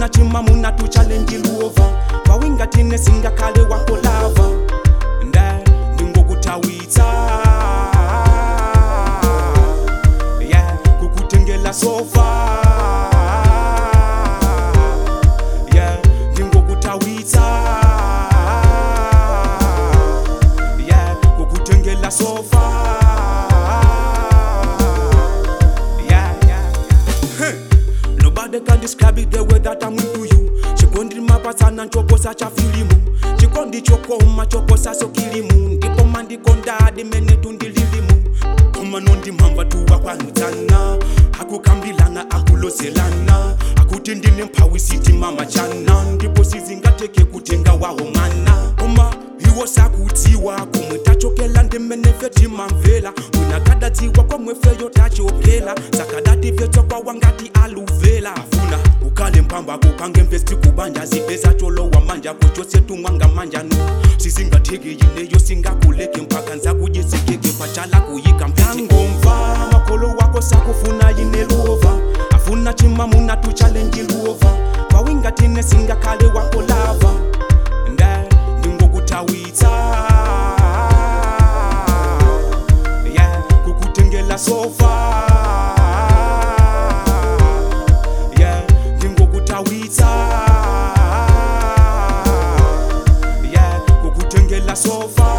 afuna chimamuna tuchalenji luova pawingatine singakhale wakolava nde ndingokutawitsa yeah kukutengela sofa yeah ndingokutawitsa yeah kukutengela sofa yeah yeah yeah Nobody can describe it the way that I'm into you chikondi mapasana nchoposa cha filimu chikondi chokoma choposa so kilimu ndipo mandikondadi mene tundililimu koma nondimhamba tuwa kwanudzana akukambilana akulozelana akuti ndine mphawi siti mama chana ndipo sizingateke kutenga wawo mwana koma iwo sakudziwa komwe tachokela ndimene fetimamvera unakadadziwa komwe feyo tachokela sakadativetswa kwawangati aluvela afuna ukale mpamba kupange mvesti kubanja zipeza cholowa manja kuchose tumwanga manjanu sisingatheki yineyo singakuleke mpaka nzakujisikeke pachala kuyika mvangomva makolo wako sakufuna yineluova afuna chimamuna tuchalenji luova pawingatine singakhale wakolava nde ndingokutawitsa yeah kukutengela sofa yeah ndingokutawitsa yeah kukutengela sofa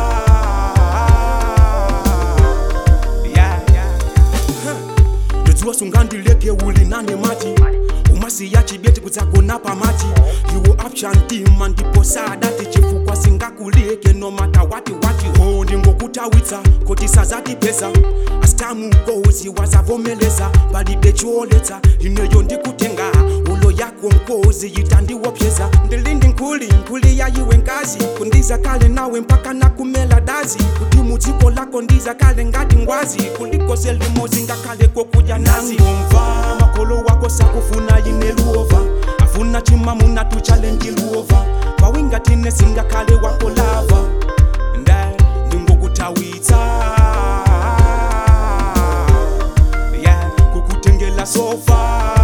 yeah yeah ndodziwa sungandileke uli nane mati umasiya chibeti kudzagona pamati iwo apshantima ndipo sadati chifukwa singakuleke nomata wati wati ho ndingokutawitsa kuti sazatipeza asitamukozi wazavomeleza palibe chioletsa ineyo ndikutenga ulo yako nkozi yitandiwopyeza ndilindi nkuli nkuli yayiwe nkazi kundiza kale nawe mpaka nakumela dazi kuti mudziko lako ndiza kale ngati ngwazi kulikose limozi ngakhale kokuja nazi ngomva makolo wako sakufuna yineluova afuna chimamuna tuchalenji luova pawingatine singakhale wakolava nde ndingokutawitsa yeah kukutengela sofa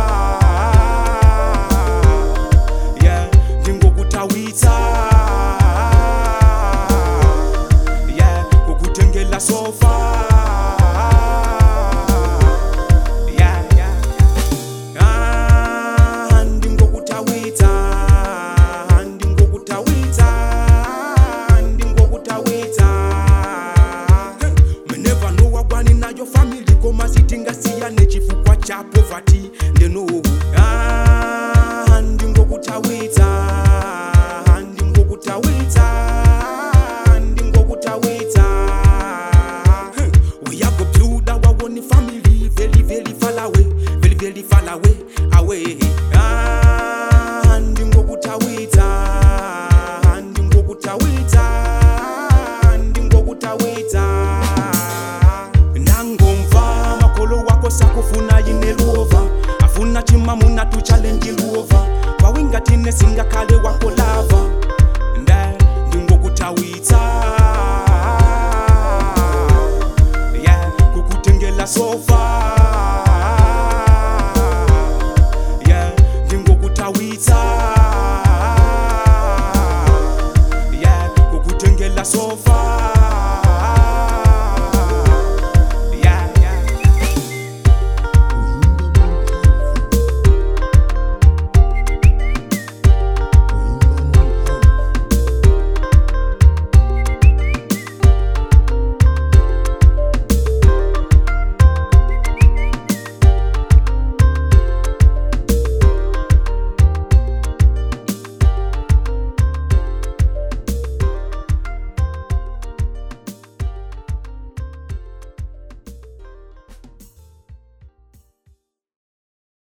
yeah ndingokutawitsa yeah kukutengela sofa yeah yeah Ah, ndingokutawitsa ndingokutawitsa ndingokutawitsa meneva nowagwani nayo famili koma sitingasiyane chifukwa cha povati ndenowu Ah, ndingokutawitsa ndingokutawitsa ndingokutawitsa we have go build our own family very very far away very very far away away ah ndingokutawitsa ndingokutawitsa ndingokutawitsa nangomva makolo wako sakufuna yineluova afuna chimamuna tuchalenji luova pawingatine singakhale wakolava nde ndingokutawitsa yeah kukutengela sofa